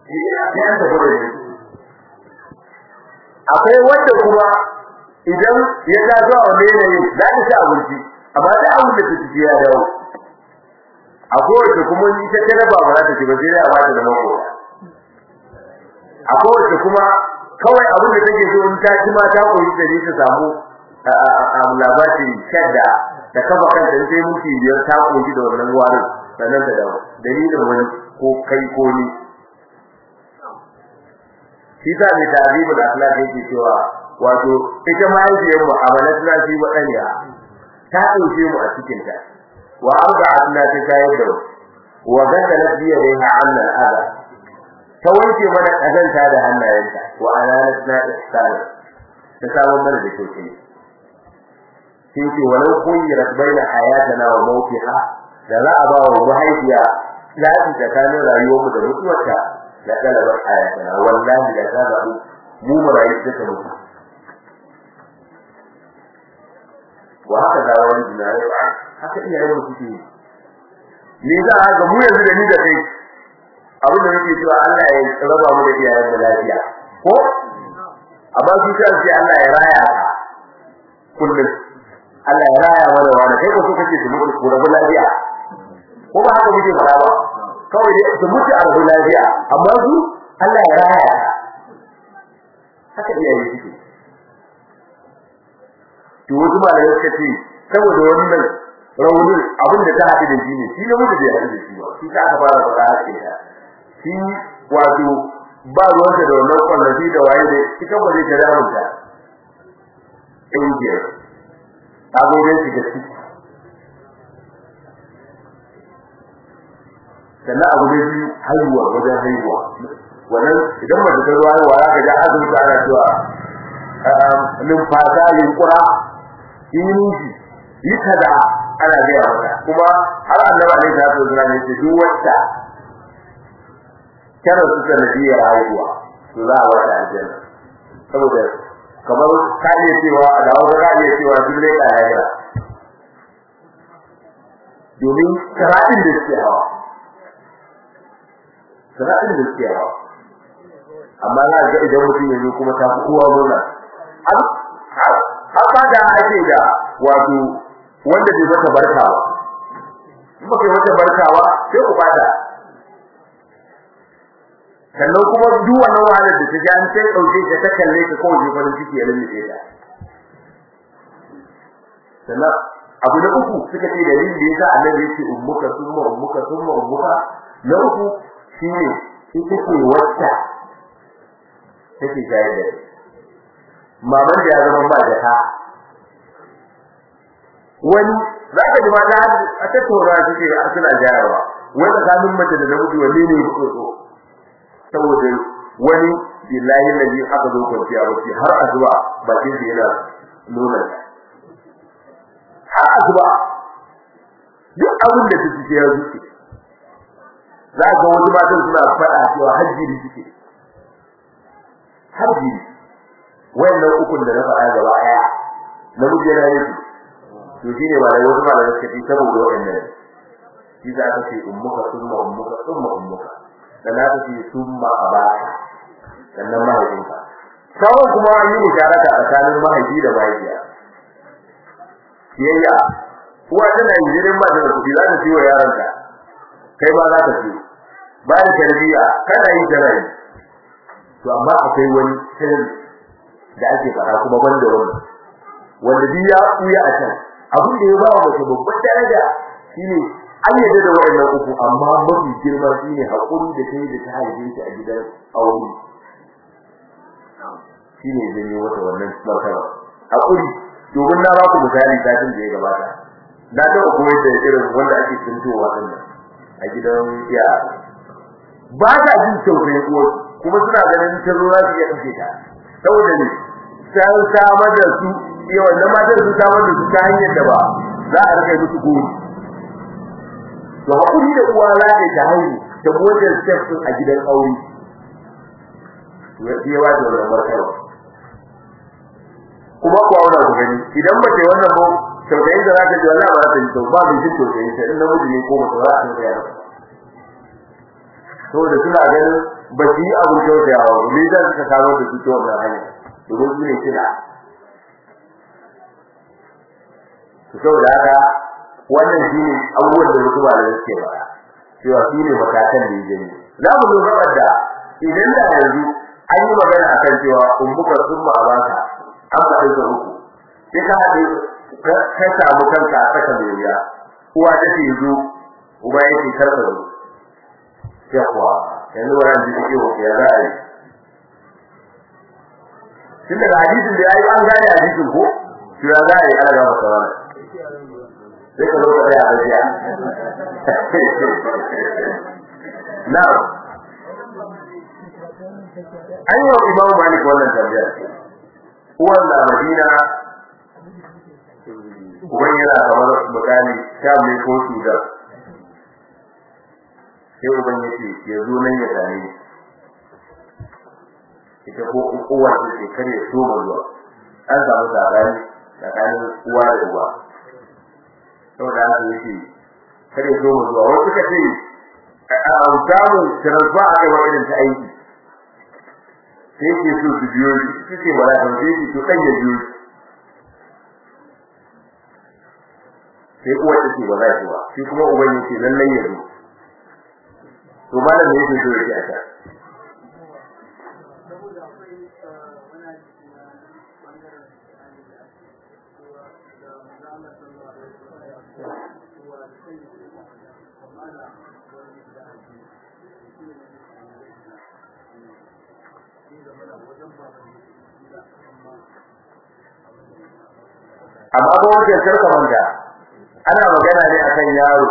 ya ta gode akwai wanda kuma idan ya ta zuwa wani yanayin za ta ci abinci amma da abin da ta ci ya dawo akwai wanda kuma ni ta tare ba za ta ci ba sai dai a bata da mako akwai wanda kuma kawai abin da take so in ta ci ma ta koyi da ni ta samu labarin shadda da kafa kanta sai muke biyar ta koyi da wannan warin sannan da dawo dalilin wani ko kai ko ni shi ta ne ta'zibul akhlaq yake cewa wato ita ma yake mu amalat na shi wadanya ta dauke mu a cikin ta wa arba'atna ta kayar da wa gadalat bi yadiha anna al-adha ta wanke mana kazanta da hannayenta wa alanatna ihsan ta samu mana da kyauke sai ce walau khuyrat baina hayatana wa mawtiha da za a ba wa mahaifiya zaɓi tsakanin rayuwarmu da mutuwarta da ɗalabar hayatana wallahi da ta zaɓi mu mu rayu suka mutu wa haka da wani jinare ba haka iyayen mu suke yi ni za a ga mu yanzu da ni da kai abin da nake cewa Allah ya raba mu da iyayen mu lafiya ko amma su ta ce Allah ya raya kullum Allah ya raya mana wani kai ko so kake su mutu ko rabu lafiya ko ba haka muke fara ba kawai dai su mutu a rabu lafiya amma su Allah ya raya haka iyaye suke to wasu malamai suka ce saboda wannan raunin abin da ta haɗu da shi ne shi ne mutu bai haɗu da shi ba shi ka aka fara faɗa haka ta shi wato ba ruwansa da wannan kwallafi da waye da shi kan ba zai ta damunta ɗin biyar ta zo dai shiga ciki sannan abu da biyu haihuwa wajen haihuwa wannan idan mace ta zuwa haihuwa za ka ga azumta ana cewa numfasa yunkura yi nufi yi kaza ana gaya mata kuma har annaba ne ta so zuwa ne duk wacce kana su sanadiyar haihuwa to za a wata aljanna saboda kamar ka iya cewa da wata ka iya cewa duk ne ka haihuwa domin karatun da suke hawa karatun da suke hawa amma za ga idan mutum ya zo kuma ta fi kowa murna har ba da ake da wato wanda bai mata barka ba in baka mata barka ba sai ku fada sannan kuma duk wannan wahalar da ta ji an sai dauke ta ta kalle ta kawai ji farin ciki ya lalle ta sannan abu na uku suka ce dalilin da yasa annabi yake ummuka summa ummuka summa ummuka na uku shine ita ce wacce take shayar da maman da ya zama ba da ta wani za ka ji mata a tattauna suke a suna jayarwa wai tsakanin mace da namiji wanne ne ya so saboda wani billahi ladhi aka zo kwanciya wace har azuba bakin da yana nuna har azuba duk abin da take ya zuke za ga wasu matan suna faɗa cewa hajjiri suke hajjiri wayannan ukun da na faɗa gaba ɗaya namiji yana yin to shine ba da wasu malamai suka ce saboda wayannan shi za ka ce ummuka summa ummuka summa ummuka dan ka ce summa abaka sannan mahaifinka kawai kuma an yi musharaka tsakanin mahaifi da mahaifiya yayya uwa tana yin jirin mata da kuɗi za ta ciwo yaronta kai ma za ka ci bayan tarbiyya kana yi tana yi to amma akwai wani sirri da ake fara kuma banda wannan wanda duk ya kuya a can abin da ya ba wa mace babban daraja shine an yadda da wayannan uku amma mafi girma shine hakuri da kai da ta haife shi a gidan aure shine zai yi wata wannan martaba hakuri domin na ba ku misali satin da ya gabata na taɓa koyar da irin wanda ake tuntowa din nan a gidan ya ba ta jin tausayin uwar kuma suna ganin ta zo za su iya kashe ta saboda ne sai samar da su iya wannan matar su samar da su ta hanyar da ba za a rike musu gori to hakuri da uwa za ta ta haihu ta motar step din a gidan aure ya ya ba da wannan martaba kuma ku aura ku gani idan ba ce wannan ba tausayin da za ta ji wallahi ba za ta ji ba bin jin tausayin ta in namiji ne ko mace za ta yi saboda suna ganin ba su yi abin kyautayawa ba me za suka samar da su ta wannan hanya domin su ne kira su saboda haka wannan shi ne abubuwan da wasu malamai suke faɗa cewa shi ne matakan da ya gani za mu zo gabar da idan da yanzu an yi magana akan cewa ummukar sun ma baka an faɗi da uku sai ka haɗe ka samu kanka a saka mai wuya uwa ta ce zo uba ya ce karka zo sai kuwa yanzu wannan ji ke wa ya za a yi tun daga hadisin da ya yi an gane hadisin ko to ya za a yi ana gama sauran sai ka zo ka tsaya a gajiya na'am an yi wa imamu malik wannan tambayar uwan na madina uban yana kamar misali sha mai ko sudan sai uban ya ce ya zo nan ya same ni ita ko uwa ta ce kar ya so zuwa an samu sabani tsakanin uwa da uwa saboda haka yake kar ya so zuwa wasu suka ce a samu transfer a kai irin ta aiki sai ke so su biyo shi suke wala kan sai ke to kan ya biyo sai uwa ta ce ba za ta ba shi kuma uban yake lallai ya zo to malam ne yake so yake a ta amma ba wajen karka manta ana magana ne akan yaro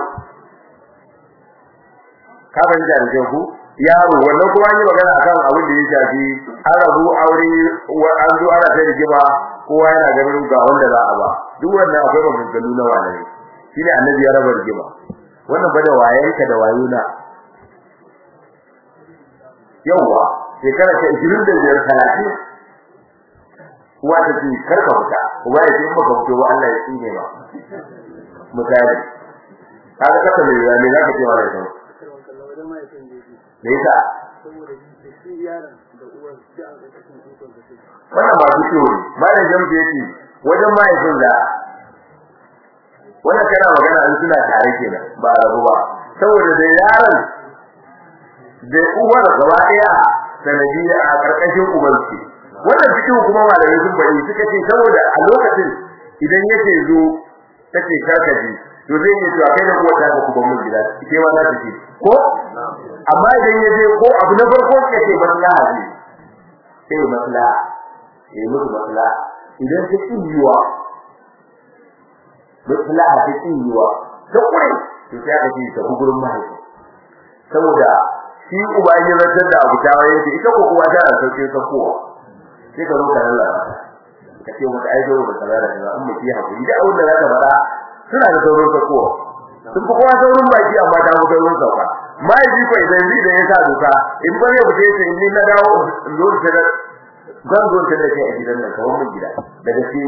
ka fahimta da ku yaro wannan kuma an yi magana akan abin da ya shafi an rabu aure an zo ana ta rigima kowa yana ganin ga wanda za a ba duk wannan akwai maganganu na wani shine annabi ya raba rigima wannan bada wayanka da wayuna yawa shekara ta 25 30 uwa ta ce karka fita uba ya ce in baka fito ba Allah ya tsine ba misali kaga kasa mai yawa ne zaka ce wa da kai me yasa wannan ba fito ne malam jamsu yace wajen mahaifin da wannan kana magana an suna tare kenan ba a rabu ba saboda da yaron da uwar gaba daya sanadiyya a karkashin ubansu wannan cikin kuma malamai sun bari suka ce saboda a lokacin idan yake zo take karkaji to zai yi cewa kai da kuwa ta ku ban mun gida ke ma za ta ce ko amma idan ya je ko abu na farko ke ce maslaha ne sai maslaha eh mutu maslaha idan ta kiyuwa maslaha ta kiyuwa ta kure to sai aka ce ta gurin mahaifi saboda shi uba ya zartar da abu tawa yake ita ko kuwa tana sauke ta kowa sai ka zo ka Allah ka ce mata ai zo da kaza da kaza amma ki hakuri da abin da zaka faɗa suna da saurin sako sun fi kowa saurin baki amma ta fi saurin sauka mai ji ko idan zai da ya sa doka in ba ne ba sai sai ni na dawo zo ta da zan zo ta da kai a gidan nan kawai mun gida daga sai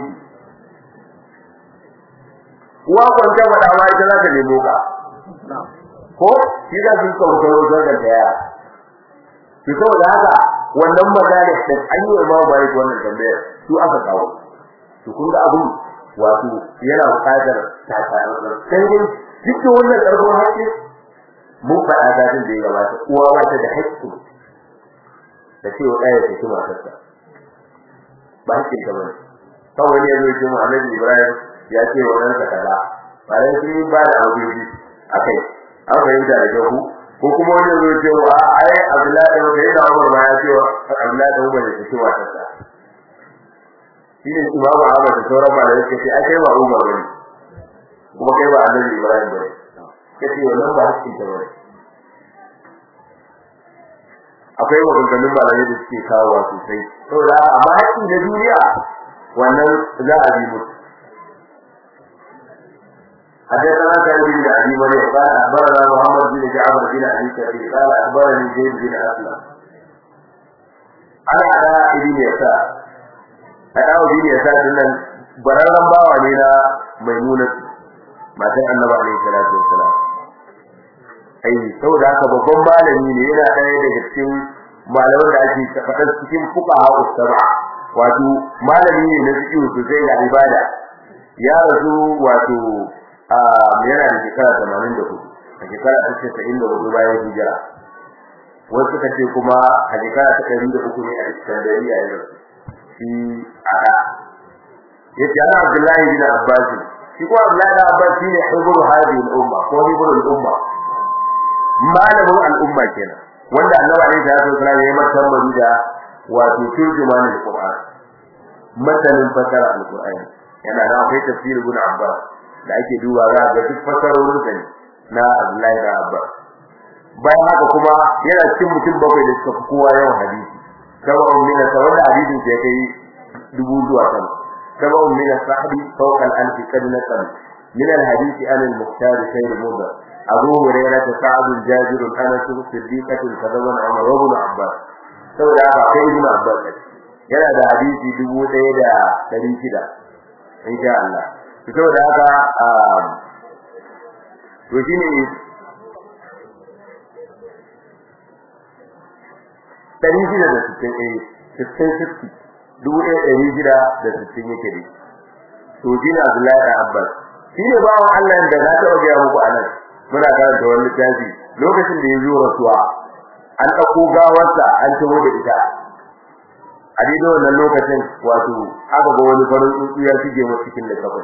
uwa kwanta faɗa ma ita za ta nemo ka ko shi za su kawo saurin zargar da yara to saboda haka wannan magana da an yi wa bai wannan tambayar su aka kawo to kun ga abun wato yana buƙatar takarar sai dai duk wannan karfin haƙƙi mun faɗa da din da ya gabata uwa ba ta da haƙƙi da cewa ɗaya ta kuma matarsa ba haƙƙin ta bane kawai ne zai ce mu Annabi Ibrahim ya ce wa ɗansa kaza ba dai sun ba da abuji akai an fahimta da jahu ko kuma wani zai ce wa ai Abdullahi da kai da Umar ma ya ce wa Abdullahi da Umar ya ce wa tasa shine Imam Ahmad da sauran malamai suka ce ai kai ba Umar bane kuma kai ba Annabi Ibrahim bane kace wannan ba hakkin ta bane akwai maganganun malamai da suke kawo sosai saboda amma hakkin da duniya wannan za a bi musu حدثنا سعيد بن ابي مريم قال اخبرنا محمد بن جعفر بن ابي كثير قال اخبرني زيد بن اسلم انا على ابن يسار انا ابن يسار nan bararran bawa ne na maimuna matan annabi alaihi salatu wassalam ai saboda haka babban malami ne yana ɗaya daga cikin malaman da ake faɗar cikin fuqaha usaba wato malami ne na fiqh sosai ga ibada ya rasu wato a yana da shekara 84 a shekara ta 94 bayan hijira wasu suka ce kuma a shekara ta 103 ne a Iskandariya ya rasu shi a da yace ana Abdullahi bin Abbas shi ko Abdullahi bin Abbas shine hibru hadhihi al-umma ko hibru al-umma malamin al-umma kenan wanda annabi alaihi salatu wasallam ya mata tambari da wato turjuman al-Qur'an masanin fasara al-Qur'ani yana da akwai tafsir ibn Abbas da ake duba za ga duk fasarorin sa na Abdullahi bin Abbas bayan haka kuma yana cikin mutum bakwai da suka fi kowa yawan hadisi sab'un min wanda hadisin ya kai dubu zuwa sama sab'un min as-sahbi fawqa al-alfi qad nasal min al-hadisi an al-mukhtar khayr mudda abu hurairah sa'd jabir anas siddiqah kadaban umar wa ibn abbas saboda haka kai ibn abbas yana da hadisi dubu ɗaya da ɗari shida insha Allah saboda haka to shine ɗari shida da sittin eh sittin sittin dubu ɗaya ɗari shida da sittin yake ne to shi ne Abdullahi da Abbas shi ne bawan Allah da na taɓa gaya muku a nan muna karanta wani littafi lokacin da ya zo rasuwa an ɗauko gawarsa an taho da ita a daidai wannan lokacin wato aka ga wani farin tsuntsu ya shige mu cikin likafin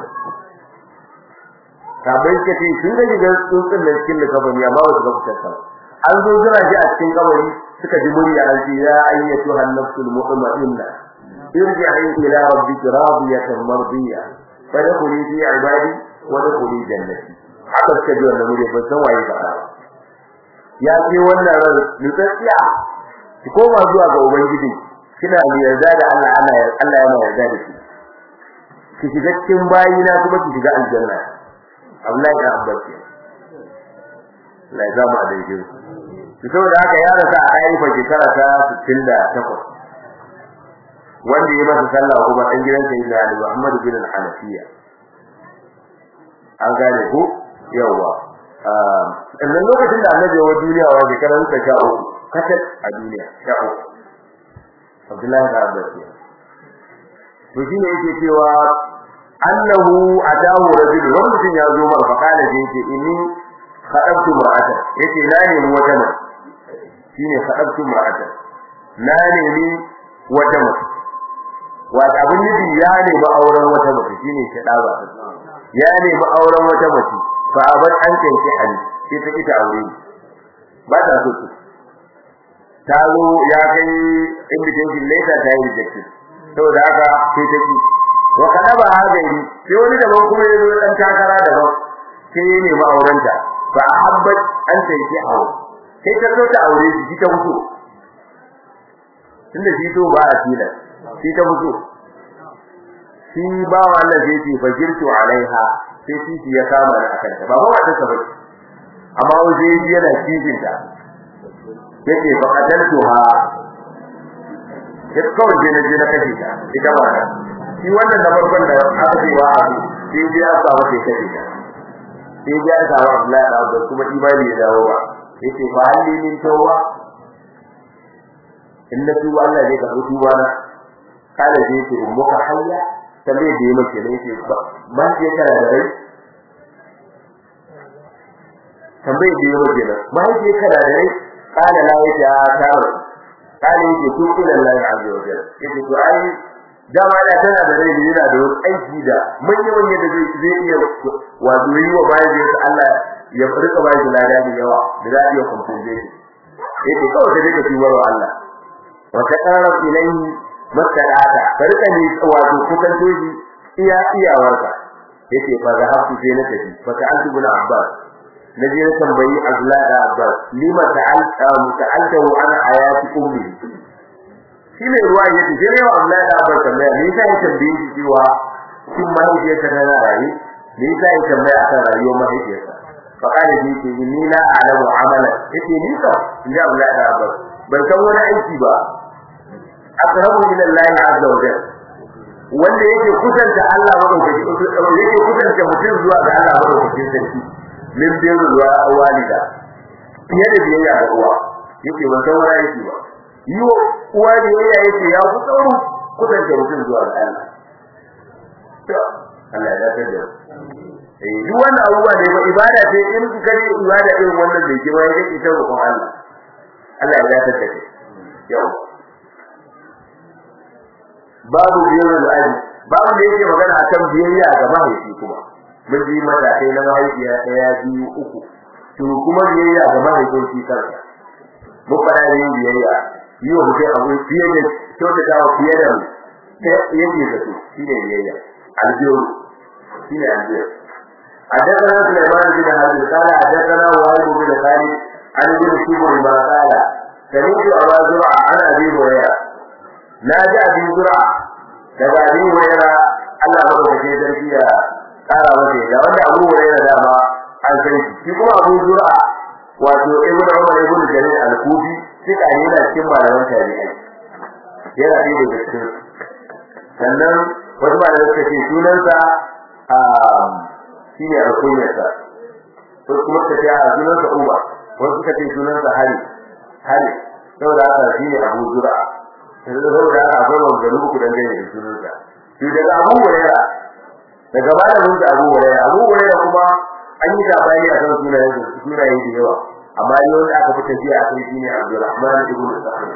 sabai ka ce sun ga shiga tsuntsun da cikin likafin amma ba su ga fitar an zo jira shi a cikin kabari suka ji murya an ce ya ayyatu an-nafsul mutma'inna irji'i ila rabbika radiyatan mardiya fadkhuli fi ibadi wa dkhuli jannati haka suka ji wannan murya ban san waye ba ya ce wannan ran nutsatsiya ki koma zuwa ga ubangiji kina yarda da Allah Allah Allah yana yarda da ki ki shiga cikin bayina kuma ki shiga aljanna Abdullahi da Abbas la zama da yake saboda haka ya rasa a haifa shekara ta 68 wanda ya masa sallah kuma dan gidan sayyidina Ali Muhammad bin al-Hanafiya an gane ko yawa sannan lokacin da annabi wa duniya wa shekaran ta sha uku katal a duniya sha uku Abdullahi da Abbas to shine yake cewa annahu atahu rajul wanda mutum ya zo mar faqala da yake inni khadabtu mar'atan yace na nemi wata mace shine khadabtu mar'atan na nemi wata mace wata abin nufi ya nemi auren wata mace shine shadaba ya nemi auren wata mace fa abar an kanki hali sai ta kita aure ba ta so su ta zo ya kai invitation later ta yi rejected saboda haka sai ta ki wa kadaba hadairi sai wani daban kuma ya zo dan takara daban sai ya nemi aurenta fa ahabbat an tanki aure sai ta zo ta aure shi ta mutu tunda shi to ba a tilas shi ta mutu shi ba wannan zai ce fajirtu alaiha sai shi ya kama da akan ta ba ba ta sabai amma waje yana cikin ta yake fa qataltuha yake kawai je na je na kashe ta ita ba ta shi wannan da farkon da aka ce wa abu sai je aka samu sai kashe ta sai je aka samu Abdullahi da Abu kuma imani ya dawo ba yace fa halli min tawwa inna tuba Allah zai karɓi tuba na kala zai ce ummuka hayya tambaye da yake mace ne yake ba je kana da rai tambaye da yake mace ne ba je kana da rai kala la yace a taro kala yake tu ila Allah azza wa jalla yake to ai dama da tana da rai yana da wani aiki da manya manya da zai zai iya wato yi wa bayan da Allah ya rika bayan da lada da yawa da za iya compensate yake kawai da rika tubar wa Allah wa taqarrab ilayhi masalata farka ne wato kusan toji iya iyawarka yace fa zahabtu sai na tafi fa ta'altu bin abbas naje na tambayi Abdullah da Abbas lima ta'alta muta'alta an ayati ummi shi ne ruwa yace sai yau Abdullah da Abbas tambaya me yasa ya tambaye shi cewa shin mahaifiyarsa tana raye me yasa ya tambaya akan rayuwar mahaifiyarsa fa kana ji ce ni la a'lamu amala yace ni ka inda Abdullah da Abbas ban san wani aiki ba aqrabu ila Allah azza wa jalla wanda yake kusanta Allah madaukaki yake kusanta mutum zuwa ga Allah madaukakin sarki min birru wa walida fiye da biyayya ga uwa yake ban san wani yake ba yi wa uwa biyayya yake ya fi tsaro kusanta mutum zuwa ga Allah to Allah ya dace da eh duk wannan abubuwa ne ba ibada ce in ka kare ibada irin wannan da ke wai yake ta roƙon Allah Allah ya dace da kai yau babu biyayya da aji babu da yake magana akan biyayya ga mahaifi kuma mun ji matakai na mahaifiya ɗaya biyu uku to kuma biyayya ga mahaifin shi kansa mun fara yin biyayya yi wa mutum abu fiye da kyautata wa fiye da yake da su shi ne biyayya aljihu shi ne aljihu حدثنا سليمان بن حرب قال حدثنا وهيب بن خالد عن ابن شبر ما قال سمعت ابا زرع عن ابي هريره ناجى ابي زرع daga ابي هريره Allah madaukakin sarki ya kara masa da wanda Abu Hurairah dama an san shi shi kuma Abu Zur'a wato Ibn Umar ibn Jarir al-Kufi suka ne yana cikin malaman tabi'ai yana da daga cikin sannan wasu malamai suka ce sunansa a shine alkunyarsa wasu kuma suka ce a sunansa Umar wasu suka ce sunansa Hari Hari saboda haka shine Abu Zur'a saboda haka akwai wanzanu uku dangane da sunansa to daga Abu Hurairah daga malamin da Abu Hurairah Abu Hurairah kuma an yi labari akan sunayen sunaye da yawa amma yau da aka fita jiya akai shine Abdurrahman ibn Sa'd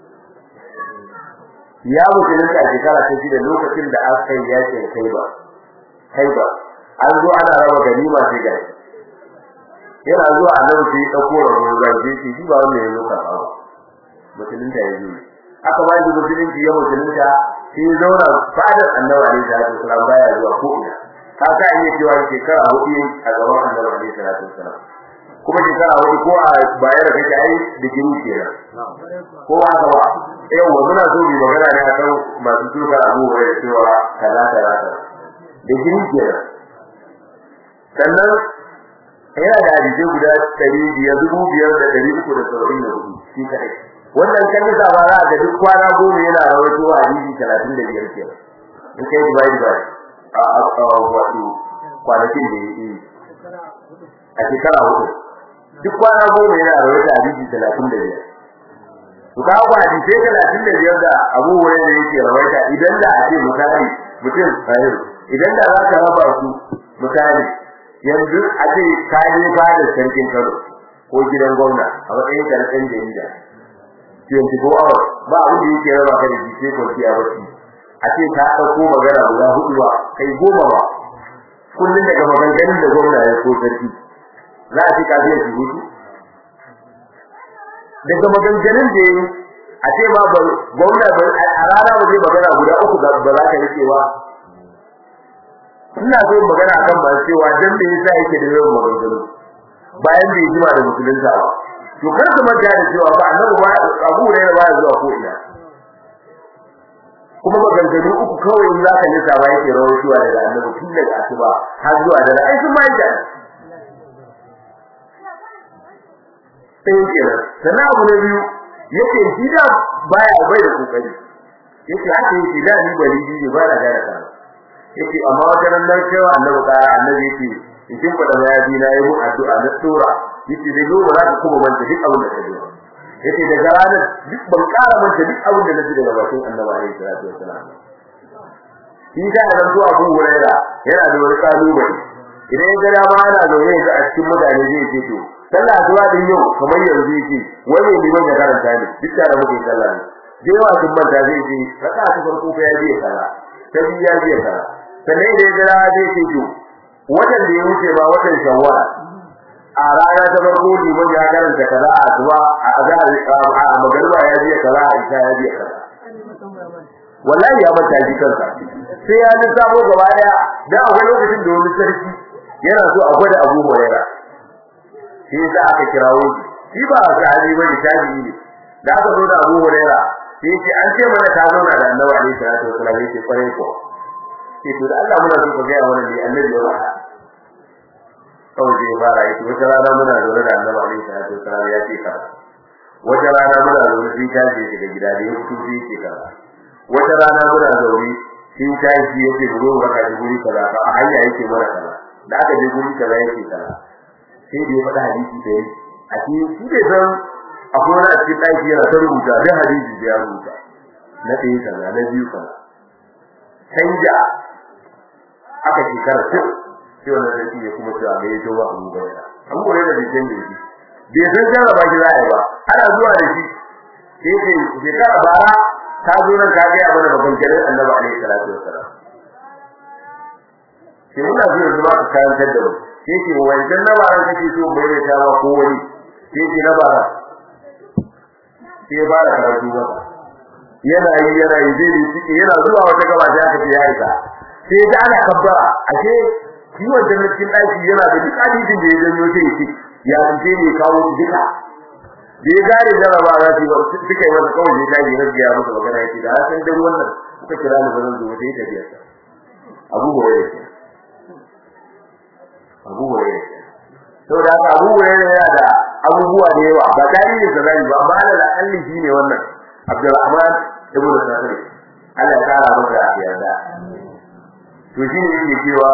ya musulunta a shekara ta shida lokacin da aka yi yakin Khaibar Khaibar an zo ana raba ganima sai ga yana zuwa annabi sai dauko rawan zai ce shi ba wanda ya zo karɓa ba musulunta ya zo aka ba shi musulunci ya musulunta sai ya zauna fadar annabi alaihi salatu wasallam baya zuwa ko ina ka ka iya cewa shekara hudu a gaban annabi alaihi salatu wasallam kuma shekara hudu ko a bayar da kake ai da gini kenan ko haka ba yau muna so mu magana ne akan masu tuka abu da cewa kaza kaza da gini kenan sannan yana da hadisi guda 500 dubu biyar da ɗari uku da saba'in da hudu shi kadai wannan kan yi ba za ga duk kwana goma yana rawaito hadisi 35 kenan in kai divide by a a wato kwanakin da yake a shekara hudu duk kwana goma yana rawaito hadisi 35 to ka ga hadisi 35 da Abu Hurairah yake rawaita idan da a ce misali mutum sahih idan da za ka raba su misali yanzu a ce ka je fadar sarkin Kano ko gidan gwamna a matsayin karɓar jarida 24 hours ba abin da yake raba ka da shi sai kwanciya bacci a ce ka dauko magana guda hudu ba kai goma ba kullun daga maganganun da gwamna ya ko sarki za a ce ka biya shi hudu daga maganganun da yayi a ce ma gwamna ba a rana ba zai magana guda uku ba za ka rike ba ina so magana akan ba cewa dan me yasa yake da yawan maganganu bayan bai jima da musulunta ba to kar ka manta da cewa ba annabi ba Abu Hurairah ba zuwa ko ina kuma maganganu uku kawai in zaka yi sawa yake rawaitowa daga annabi tun daga asuba har zuwa da ai sun mai da sai kenan sannan abu na biyu yake shi da baya bai da kokari yake haka yake da ni bari ne ba da gara kana yake amma wajen nan cewa annabi kara annabi yake idan fada mayafi na yi mu addu'a na tsora yace da yau ba za ka kuma manta duk abin da ka yi yace daga ranar duk ban ƙara manta duk abin da naji daga bakin Annabi alaihi salatu wasalam shi da ran zuwa Abu Hurairah yana da wani kalubale idan ya ga dama yana zaune ga a cikin mutane zai ce to sallah asuba din yau kamar yanzu yake wai mai liman ya karanta ne duk da muke sallah ne da yawa sun manta zai ce raka ta farko fa ya biya sallah ta biya ya biya sallah sannan idan ya ga zai ce to watan da ya wuce ba watan shawwal a rana ta farko liman ya karanta kaza a asuba a azhar a magariba ya biya kaza a isha ya biya kaza wallahi ya manta shi kansa sai ya ji sabo gaba daya da akwai lokacin da wani sarki yana so a gwada Abu Hurairah shi yasa aka kirawo shi shi ba sahabi bane tabi'i ne da aka zo da Abu Hurairah sai ce an ce mana ka zauna da Annabi alaihi salatu wasallam yake kware ko sai to da Allah muna so ka ga wannan ne Annabi ya faɗa kawai sai fara yi wata rana muna zaune da Annabi alaihi salatu wasallam ya ce ka wata rana muna zaune sai ta je daga gida da ya fito sai yake kaza wata rana muna zaune sai ta ji yake buro baka da guri kaza a hanya yake mara kaza da aka je guri kaza yake kaza sai da ya faɗa hadisi da yi a cikin shi bai san akwai wani a cikin ɗaki yana ta rubuta da hadisi da ya rubuta na ɗaya kaza na biyu kaza canja aka shekara tun sai wannan sarki ya kuma cewa me ya zo ba abu ba an gore da bikin da shi bai san jarraba shi za a yi ba ana zuwa da shi sai ce shekara bara ta zo nan ka gaya mana maganganun annabi alaihi salatu wassalam sai muna so yanzu ma ka karantar da mu sai ce wancan na baran kake so bai da ta ba ko wani sai ce na bara sai ba da karatu ba yana yi yana yi zai yi ciki yana zuwa wata gaba sai aka ce ya isa sai da ana kabbara ashe kiwon jannatin ɗaki yana da duk hadisin da ya janyo sai ya ce ya ce ne kawo su duka da ya gane jaraba za su yi suka yi masa kawai ta yi rage ya masa magana yake da san dan wannan kuka kira ni bazan zo sai ta biya Abu Hurairah Abu Hurairah to da haka Abu Hurairah yana da abubuwa da yawa ba tarihi da zai ba amma da alli shine wannan Abdurrahman ibn Sa'id Allah ya kara masa yarda to shine yake cewa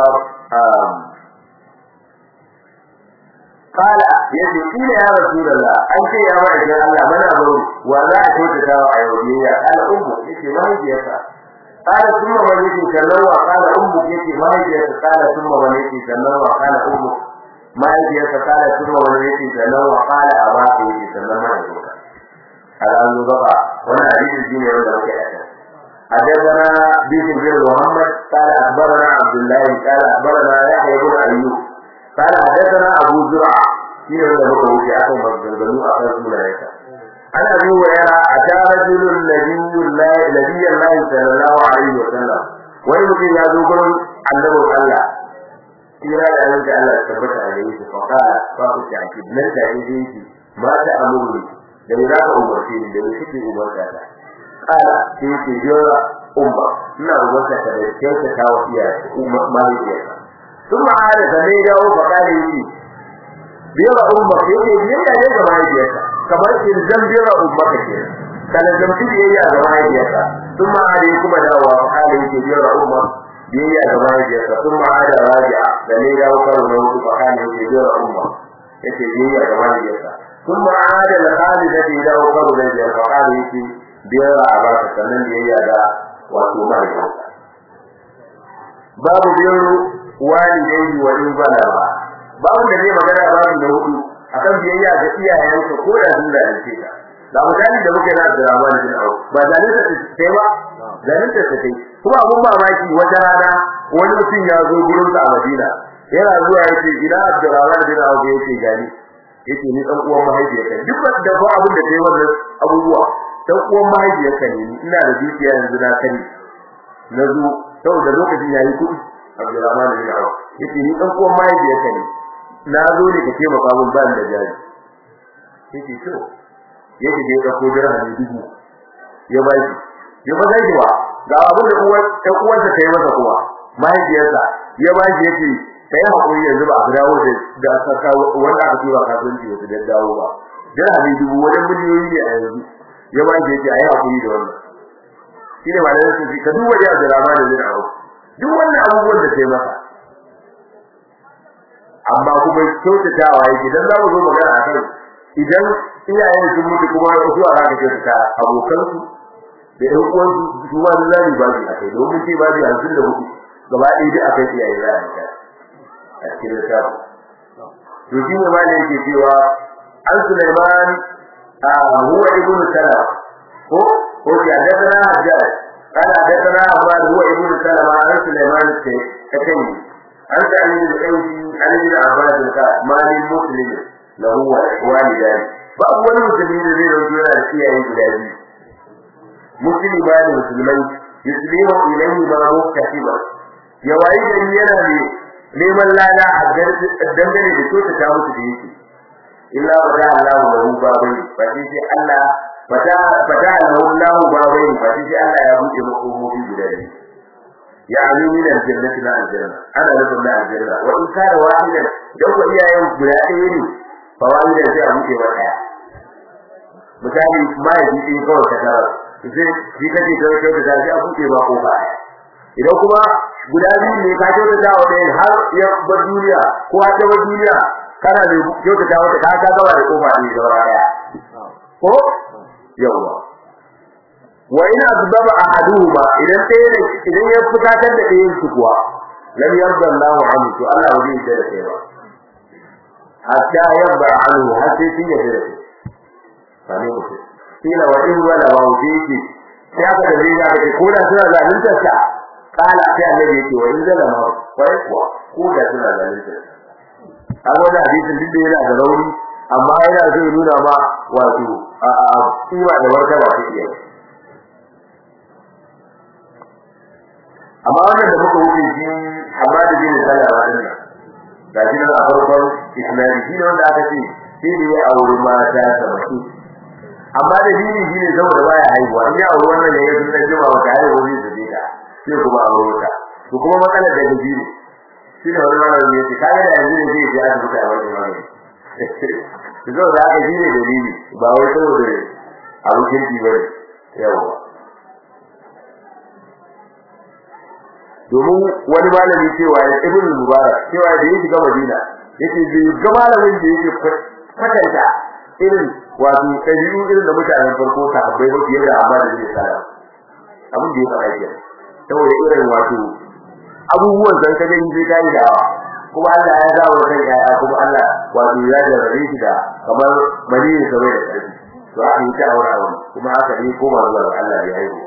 قال yace kila ya rasulullah an ce ya wa idan Allah mana baro wa za a kauta ta a yaudiya ala ummu yace mahaifiyarsa qala thumma man yake kallon wa qala ummu yace mahaifiyarsa qala thumma man yake kallon wa qala ummu mahaifiyarsa qala thumma man yake kallon wa qala abaka yake kallon mahaifiyarsa al'azu baka wannan hadisi shine wanda muke yi حدثنا بيت بن محمد قال اخبرنا عبد الله قال اخبرنا يحيى بن ايوب قال حدثنا ابو زرع shine wanda muka wuce akan maganganu a kan sunayensa ana bi wa yara ata rajulun nabiyullahi nabiyullahi sallallahu alaihi wa sallam wani mutum ya zo gurin annabin Allah kira da yanzu Allah tabbata a yayin fa qala fa ku ta ki nan da yake yake ma ta amuru da ni za ka umarce ni da ni kike umarta ta qala sai ke jira umma ina umarta ta da kyauta ta wa iyaye umma mahaifiya ثم عاد فمن dawo fa قال يجي biyar umma yake biyayya ne ga mahaifiyarsa kamar ilzam biyar umma kake kana zamti biyayya ga mahaifiyarsa sun ma da kuma dawowa fa kana yake biyar umma biyayya ga mahaifiyarsa sun ma da raji'a da ne dawo karo na hudu fa kana yake biyar umma yake biyayya ga mahaifiyarsa sun ma da al-khalid da dawo karo na biyar fa kana yake biyar a ba ta sannan biyayya ga wato mahaifiyarsa babu biyar walidai wa in balaba babu da zai magana babu da hudu akan biyayya ga iyayenka ko da sun zalunce ka da mutane da muke na Abdurrahman bin Auf ba zalunta ta sai ba zalunta ta sai kuma abun mamaki wata rana wani mutum ya zo gurin sa a Madina yana zuwa yace ina Abdurrahman bin Auf yace gani yace ni dan uwan mahaifiyarka duk da ba abun da kai wannan abubuwa dan uwan mahaifiyarka ne ina da dukiya yanzu na kani na zo saboda lokacin yayi kuɗi Abdurrahman bin Auf yace ni dan uwan mahaifiyarka ne na zo ne ka taimaka mun ban da jari yake to yake je ka ko dirham dubu ya bai ya ba zai wa ga abin da uwar ta uwar ta kai masa kuwa mahaifiyarsa ya ba shi yake kai hakuri yanzu ba a dawo da da saka wanda aka tura kasuwanci wata da dawo ba dirham dubu wani miliyoyi ne a yanzu ya ba shi yake ayi hakuri da wannan shine ba da su ka duba da Abdurrahman bin Auf duk wannan abubuwan da kai masa amma kuma kyautatawa yake dan za mu zo magana akan idan iyayen sun mutu kuma wasu a zaka kyautata abokan su da ɗan uwan su su ma zai ba su akai domin ce ba su hanzun da hudu gaba ɗaya duk akai iyaye za a yi a cikin ta to shi ne ma ne yake cewa an Sulaiman a huwa ibn Salam ko ko ya hadathana Hajjaj قال حدثنا عباد هو ابن سلمة عن سليمان التيمي عن سعيد الأوسي عن ابن عباس قال ما للمسلم له والدان فأول مسلمين الذين رجعوا على الشيعة الجلالي مسلم بان مسلمين يسلم إليه ما مكتسبا يوائي جميعنا neman lada a dangane da so ta ta musu da yake illa ba da Allah da hu babai ba sai Allah fata fata Allah babai ba sai Allah ya buɗe makomofi guda biyu يعني من الجنة إلى الجنة أنا لكم لا الجنة وإن كان واحدا دو إياه guda ɗaya ne fawaida sai a buɗe wa ɗaya misali ma ya ji ɗin kawai ka tara sai shi kake kawai kawai da sai a buɗe ba kofa idan kuma guda biyu ne ka kyauta da wa ɗayan har ya bar duniya ko har ta bar duniya kana da kyautata wata ka ka gaba da kofa ne da daya ko yawa wa in azbaba ahaduhuma idan ɗaya ne idan ya fukatar da ɗayan su kuwa lam yarda Allahu anhu to Allah ba zai da kai ba hatta yarda anhu har sai shi ya da sani mutum kila wa in wala wa wuce sai aka da zai ga ko da suna zalunta sa kala sai annabi yake wa in zalama wai kuwa ko da suna zalunta sa kaga wannan hadisin duk da yana da rauni amma yana so ya nuna ma wato a kiwa da martaba ta iya amma wannan da muka wuce shi amma da bin salama din nan da shi nan a farkon isnadi shi ne wanda aka ce shi ne ya auri mata sabatu amma da dini shi ne saboda baya haihuwa in ya auri wannan ne ya sun dan jima wata haihuwa zai zabe ta sai kuma auri wata to kuma matsalar da gaji ne shi ne wani malamin ya ce kaga da yanzu ne zai je asibiti a wani malami zo da aka shi ne dalili ba wai saboda abin kirki ba ne yawa domin wani malami cewa ya ibn mubarak cewa da yake ga madina yake bai ga malamin da yake kwatanta irin wato ɗabi'u irin da mutanen farko ta abai ba fiye da amma da zai tsara abin da ya faɗa ke saboda irin wato abubuwan san kaga in zai kai da kuma Allah ya sa wa kai ya kuma Allah wato ya jarrabe shi da kamar maniyin sa bai da ƙarfi to aka yi ta aure aure kuma haka ne ko ba zuwa Allah ya haihu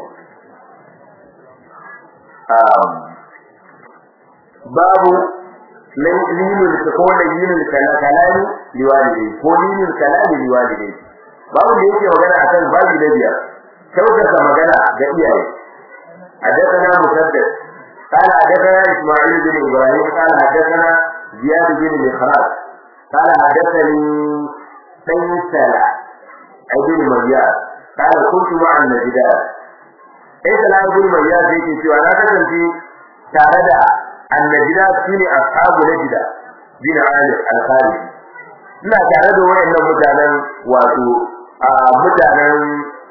babu lilul ko lilul kalami liwalidai ko lilul kalami liwalidai babu da yake magana akan babu da biyar kyautata magana ga iyaye حدثنا مسدد قال حدثنا اسماعيل بن ابراهيم قال حدثنا زياد بن مخراج قال حدثني سيسلا ابن مجاز قال كنت مع النجدات سيسلا ابن مجاز يكي سوى لا تكنتي تارد النجدات سوني أصحاب نجدة بن عامر الخارجي ina tare da wayannan mutanen wato mutanen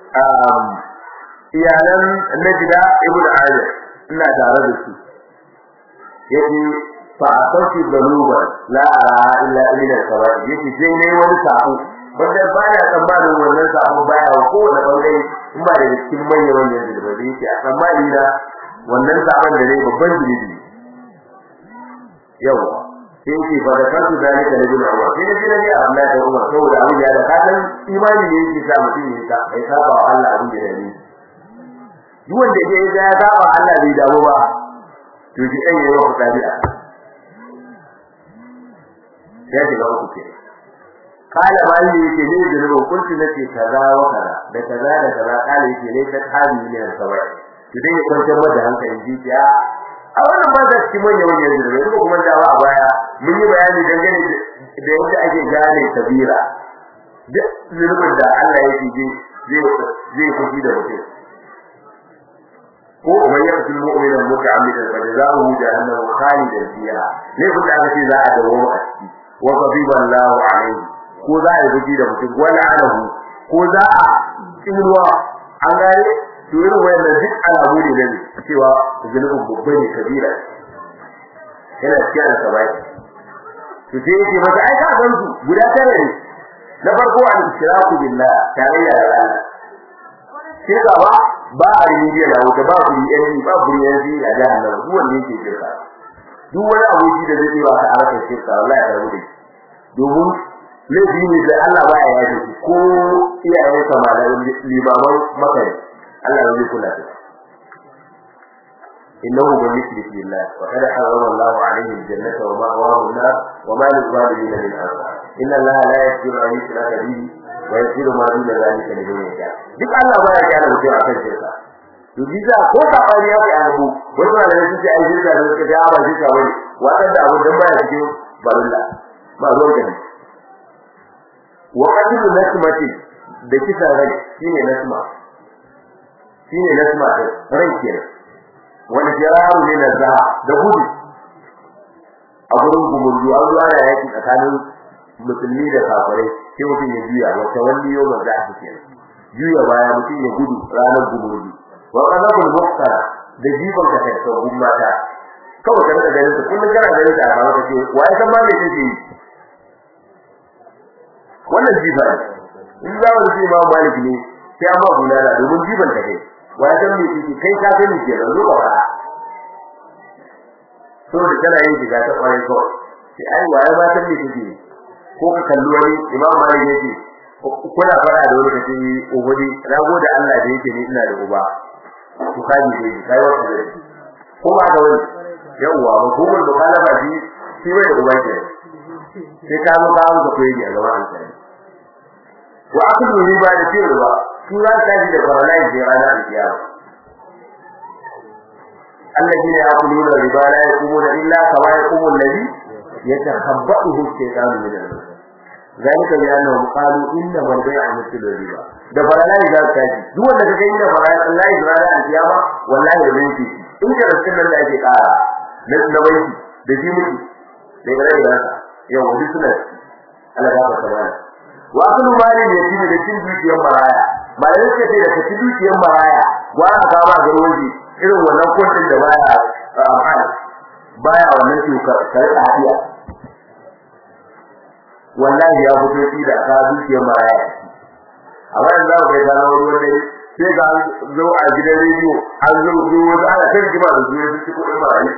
iyalan Najda ibn Amir ina tare da su yace fa asauki baluba la ara illa ila sabai yace sai ne wani sako wanda baya tsammanin wannan sako baya wa kowane bangare in ba da cikin manyan manyan da ba yake a tsammani da wannan sakon da ne babban jirgi yau sai yake fa da kansu zalika da bin Umar sai ne ne Allah da Umar saboda abin ya da kasan imani ne yake sa mutum ya sa ya saba wa Allah abin da ne duk wanda ya ga ya saba Allah bai damu ba to ji ɗan yayi wa tabi'a ya ji ga uku ke kala mali yake ne zunubin kunti nake kaza wa kaza da kaza da kaza kala yake ne ta hali ne sabai to dai ya kwantar mata hankalin jijiya a wannan ba da cikin manyan manyan zunubai kuma kuma dawa a baya mun yi bayani dangane da yadda ake gane kabira duk zunubin da Allah yake ji zai zai fushi da mutum ko man yaqtul mu'mina muta'ammidan fa jazaohu jahannam khalidan fiha ne kun da aka ce za a dawo a ciki wa ghadiba Allahu alayhi ko za a yi da mutum wala alahu ko za a tsinuwa an gane to irin wayannan duk alamu ne ne cewa zulubin babba ne kabira yana cikin alsabai to sai yake mata ai ka san su guda tare ne na farko al-ishraku billah tarayya da Allah shirka ba ba a rijiya da wuta ba ku yi ba ku yi yanzu a jahannam duk wanda yake shirka duk wani aboki da zai ba ka harkar shirka wallahi ya rubuce domin laifi ne da Allah ba ya yaje ko iyayen sa malamin limaman makari Allah ya zai kula da innahu man yushrik billah wa qad harrama Allah alayhi al-jannata wa ma'wahu an-nar wa ma lil-zalimin min ansar inna Allah la yaghfiru an yushraka bihi wa yaghfiru ma duna dhalika liman yasha duk Allah baya kyale mutum akan shirka to bisa ko ka fari ya kai abu wasu da su ce ai shirka da suka ja ba shirka bane wannan da abu dan baya cikin barilla ba ruwan gani wa qadiru nasmati da kisa rai shine nasma shine nasma rai kenan wani jiraru ne na zaha da gudu a gurin gumurzu an zuwa ya yaki tsakanin musulmi da kafirai sai mutum ya juya wata wani yau za a fice juya baya mutum ya gudu ranar gumurzu wa qadabul muqtara da jiban ka ta tsohon mata kawai ka rika ganin su kullum kana ganin ta a ba ka ce wai san ma me kake yi wannan jifa ne in za mu ce ma malik ne sai amma bulala domin jiban ta kai wai dan me kike kai ka sani ke da zuwa ba so da kana yin shiga ta kwarai ko sai ai wai ba san me kike ko ka kalli wani imam malik yake kuna fara da wani kace ubudi rago da Allah da yake ni ina da uba ku kaji dai kai wata da ko ba ga wani yawa ba ko mun mukalafa shi shi bai da uba ke sai ka mu kawo da koyi a gaban Allah wa akulu riba da cewa su za ta ji da faralai da ranar kiyama الذين يأكلون الربا لا يقومون إلا كما يقوم الذي يتخبطه الشيطان من المس ذلك بأنهم قالوا إنما البيع مثل الربا da faralai za ta ji duk wanda kaga inda faralai Allah ya rana a kiyama wallahi da banki in ka rasul nan da ake kara na da banki da ji miki da gare da yau wani suna Allah ya fara mana wa kullu mali ne shi da cin dukiyar maraya malai ce da ka ci dukiyar maraya wa ka ba garwaji irin wannan kwantin da baya amfani baya wannan shuka kare hadiya wallahi ya fito shi da ka dukiyar maraya amma yanzu za ku ga na wani wani sai ga zo a gidan rediyo an zo zo wasu ana kan jima da zuwa su kuɗin marayu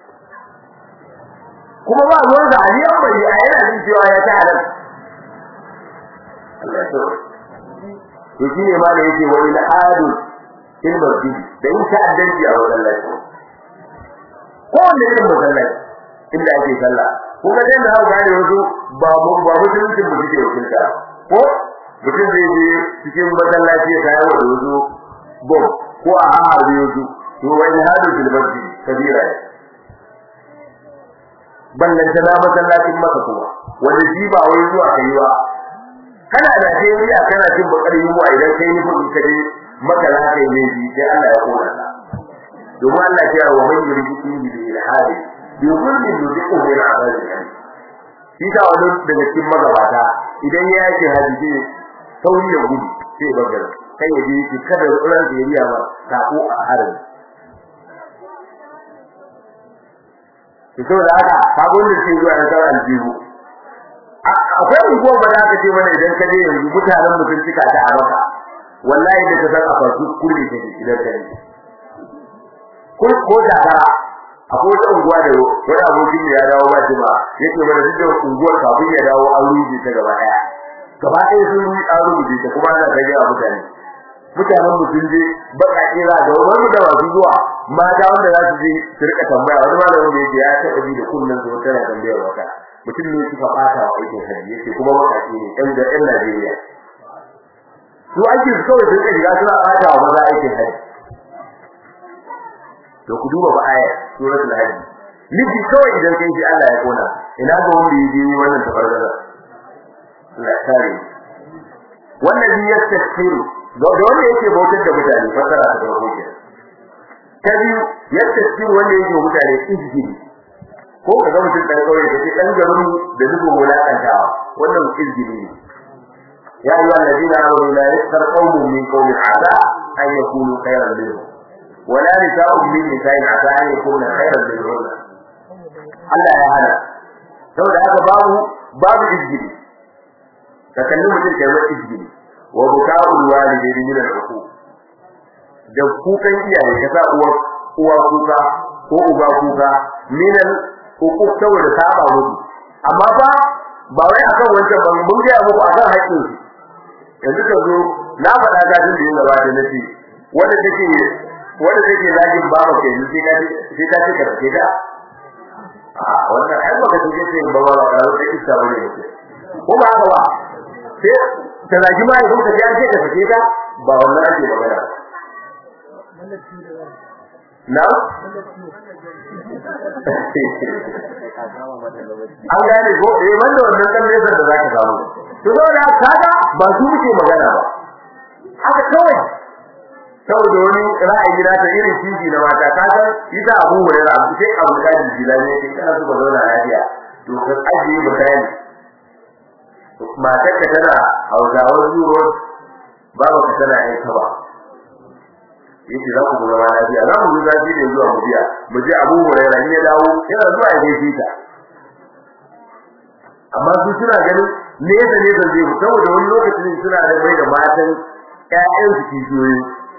kuma ba ruwan da aliyan bai a yana jin cewa ya ta halal Allah ya tsoro to shi ne ma da yake wani al'adu in masjidi da in ta'addanci a masallaci ko wanda irin masallaci inda ake sallah ko ga dan haka gane wasu ba mu ba musulunci mu suke wakilta ko mutum zai je cikin masallaci ya kawo da wasu bom ko a harbe wasu to wani hadu fil masjidi kabira ne ballan ta masallacin maka kuma wanda shi ba wai zuwa kai ba kana da Najeriya kana cin bakar yunwa idan kai ni kudi kaje maka za ka yi laifi sai Allah ya kona ka domin Allah ya wa man yuridu bihi bi ilhadi bi kulli yudiku min azabi shi ta wani daga cikin magabata idan ya yake hadisi sauri ya gudu sai ya bagara kai ya je shi kada ran da yariya ba sako a harin to da haka sabon da ke zuwa da sauran aljihu akwai unguwar ba za ka ce mana idan ka je yanzu mutanen mutum cika ta a maka wallahi da ka san a farko kulli take idan ka yi ko ko da kara akwai wata unguwa da wani abokin ya dawo ba shi ba yake mana duk da unguwar kafin ya dawo an rubuce ta gaba daya gaba ɗaya sun yi an rubuce ta kuma ana rage a mutane mutanen mutum je baka kira da wani da masu zuwa mata wanda za su je su rika tambaya wani malamin da yake ya taɓa ji da kullun su tana tambayar wata mutum ne suka fata wa aikin hajji yake kuma makaci ne ɗan da ɗan Najeriya su ake su kawai sun shiga suna fata wa maza aikin hajji to ku duba ba aya suratul hajji miji kawai idan kai shi Allah ya kona ina ga wanda ya je wannan tabargaza Allah ya kare wannan bi yastaghfiru da wanda yake bautar da mutane fasara ta farko ke ta biyu yastaghfiru wanda yake mutane izgiri ko kaga mutum dan kauye da dan garin da zubo wulakantawa wannan izgiri ne ya ayyuhal ladina amanu la yaskhar qawmun min qawmin asa an yakunu khayran minhum wala nisa'un min nisa'in asa an yakuna khayran minhum Allah ya hana saboda haka babu babu izgiri ka kalli mutum kai mai izgiri wa buka'ul walidayni min al-uquq da kukan iyaye ka sa uwa uwa kuka ko uba kuka min al-uquq saboda saba musu amma fa ba wai akan wancan ban mun ga muku akan haƙƙin su yanzu ka zo na faɗa ga din da yin gaba da nace wanda take wanda take zagin baba ke ni sai ka sai ka ce ka ce da a wannan ai ba ka ce sai baba ba ka sai isa bane ko ba haka ba sai ta zagi ma idan ka ji an ce ka sake ta ba wannan ake magana na an gane ko eh wanda wannan dan nesa da zaka samu to saboda kaga ba su muke magana ba haka kawai saboda wani ra'ayi na ta irin kishi na mata ka san ita abu wani abu sai abu da jilani ne kana so ka zauna lafiya to ka ajiye mutane matar ka tana hausawar zuro babu ka tana yin kaba yace za ku zama lafiya za mu zuwa shi ne zuwa mubiya mu je Abu Hurairah ne dawo yana zuwa ya gaishe ta amma su suna ganin ne da ne da zai saboda wani lokacin suna da mai da matan ƴaƴan su kishiyoyi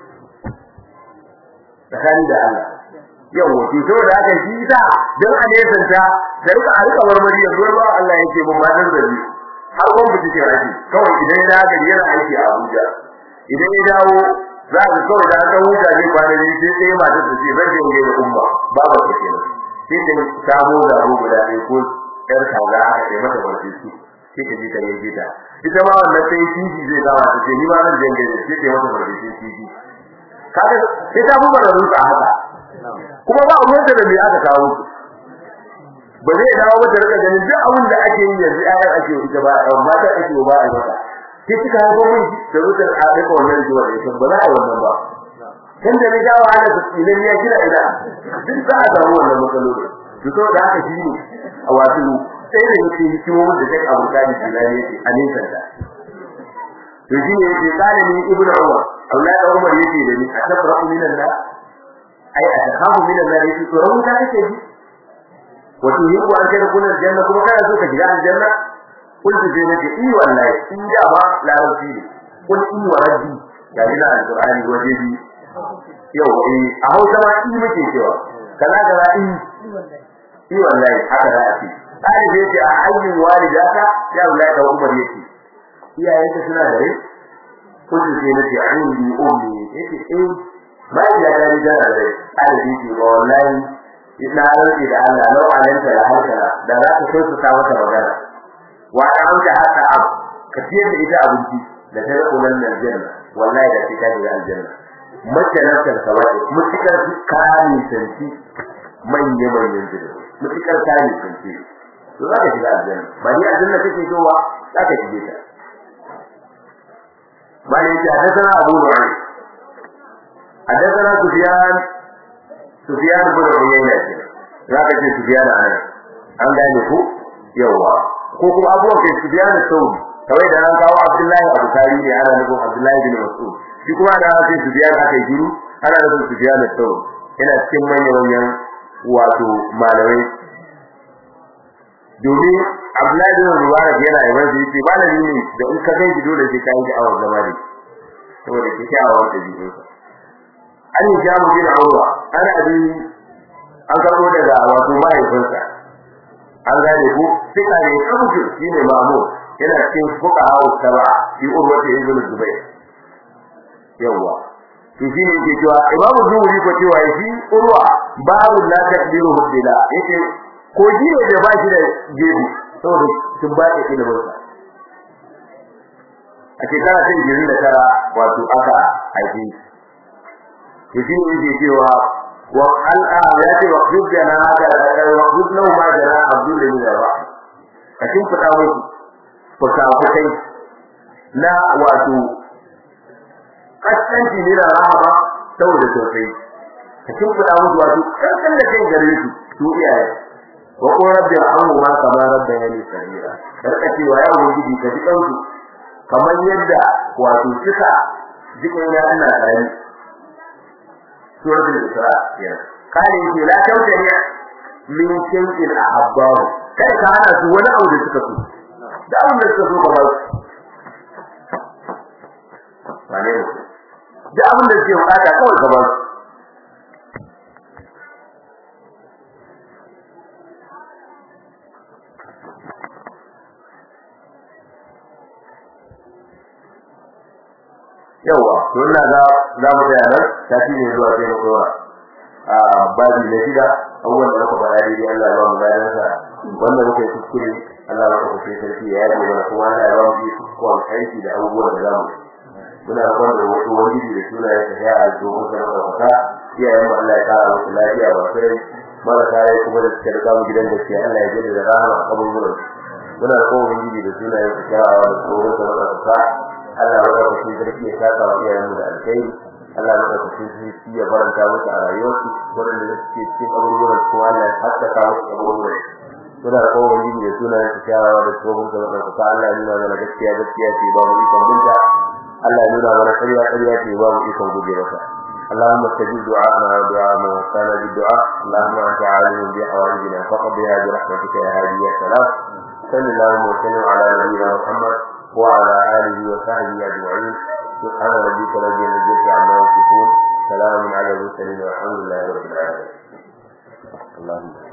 tsakani da Allah yawa to saboda haka shi da dan a nesanta da rika a rika marmari yanzu ba Allah yake mun ma dan zabi har gon fiti ke aiki kawai idan ya dawo yana aiki a Abuja idan ya dawo za ka kawai da aka huta ne kwanan ne sai sai mata ta ce zan je ga umma ba ba ta kenan sai ta samu da guda ne ko yar kaza aka kai mata barci su sai ka ji ta yi ta ita ma wannan sai tiji zai dawo ta ce ni ma zan je ga sai ta mata barci tiji kaga sai ta buga da ruka haka kuma ba abun da me aka kawo ba zai dawo ba ta rika ganin duk abin da ake yi yanzu ayar ake yi ita ba amma ta ake ba a mata sai kika haifo min da rutar a daga wannan jiwa da ita ba za a yi wannan ba kan da ne dawo ana da tsinan ya kira ina duk za a samu wannan matsaloli to to da haka shi ne a wato sai da yake hikimomin da take abu kadi tunani yake a nisan ta to shi ne yake kale ni ibnu umar Allah da umar yake da ni atafrahu minan na ai atahamu minan na yake to rawun ta kake ji wato yiwu an kai kuna janna kuma kana so ka shiga aljanna kun ji ne ke i wallahi in da ba larabci ne kun i wa rabbi ya ina alqur'ani waje bi yau eh a hausa ma i muke cewa kaza kaza i i wallahi haka da ake sai da yake a ayyin walidata ya wallahi da umar yake iyayenka suna da rai kun ji ne ke ayyubi ummi yake eh bai ya da rai da rai ai yake wallahi ina rantsi da Allah lau alanta da hankala da za ka so su ta mata magana wa anta hatta ab ka tiyar da ita abinci da ta rako nan aljanna wallahi da tika da aljanna mace nan kan sawaye mutikar kani santi manye manyan jido mutikar kani santi to za ka shiga aljanna ba ni aljanna kake so wa za ka shige ta bani ta hadana abu nu'aym حدثنا سفيان Sufyan bin Uyayna ce zaka ce Sufyan anan an gane ku yawa ko kuma abuwan kai Sufyan Saudi kawai da an kawo Abdullahi Abu Kari ne ana nufin Abdullahi bin Mas'ud shi kuma da an ce Sufyan aka yi ana nufin Sufyan Saudi yana cikin manyan manyan wato malamai domin Abdullahi bin Mubarak yana yi wanda yake malami ne da in ka ganki dole sai ka yi awar zama ne saboda kike awar da jikinsa an yi jamu bin Urwa ana bi an karbo daga wato mahaifinsa an gane ku fika ne kabuki shine mamu yana cikin fuka hawo saba shi Urwa ta ibn Zubayr yawa to shine yake cewa Imam Zuhri ko cewa shi Urwa babu la takdiru bila yake ko jiye da ba shi da gebi saboda sun ba shi ilimin sa a shekara ta 29 wato aka haife to shi ne yake cewa wa al'a ya ce wa hujjana haka wa hujjana ma jana abdul bin rawa a cikin fada musu fuka-fukai na wato kaskanci ne da rahama saboda sosai a cikin fada musu wato kankan da kai gare su su iyaye wa ko rabbi arhamu ma kama rabbayani sagira karka cewa ya ubangiji ka ji kansu kamar yadda wato suka jikin ya ina karami suratul isra kenan kare yake la tautani min shay'in ahabbahu kada ka hana su wani abu da suka so da abin da suka so ka ba su wane ne da abin da suke bukata kawai ka ba su yawa to ina ga za mu tsaya nan tafi ne zuwa sai mu tsora a babi na shida abubuwan da muka faɗa daidai Allah ya ba mu gadan sa wanda muka yi kuskure Allah ya kafa sai sarki ya yi mana kuma Allah ya ba mu yi kuskure aiki da abubuwan da zamu muna roƙon da wasu wani da suna ya tafiya a dogon sa na ɗaukaka iyayen mu Allah ya ƙara musu lafiya ba sai marasa ya kuma da suka riga mu gidan gaskiya Allah ya jaddada rahama abubuwan muna roƙon ubangiji da suna ya tafiya a dogon sa na ɗaukaka Allah ya raka shi sarki ya saka wa iyayen da alkai Allah ya raka shi sarki ya faranta musu a rayuwarsu wanda suke cikin abubuwan ko Allah ya haskaka musu abubuwan suna da kowa gidi da suna ya tsaya da tsohon da wannan ka Allah ya nuna mana gaskiya gaskiya ce ba mu ikon binta Allah ya nuna mana ƙarya ƙarya ce ba mu ikon guje mata اللهم استجب دعاءنا ودعاء من وصانا بالدعاء اللهم انت عالم بحوائجنا فقضيها برحمتك يا هادي يا سلام sallallahu alaihi wa sallam ala nabiyyina muhammad wa ala alihi wa sahbihi ajma'in subhana rabbika rabbil izzati amma yasifun salamun ala al mursalin walhamdulillahi rabbil alamin اللهم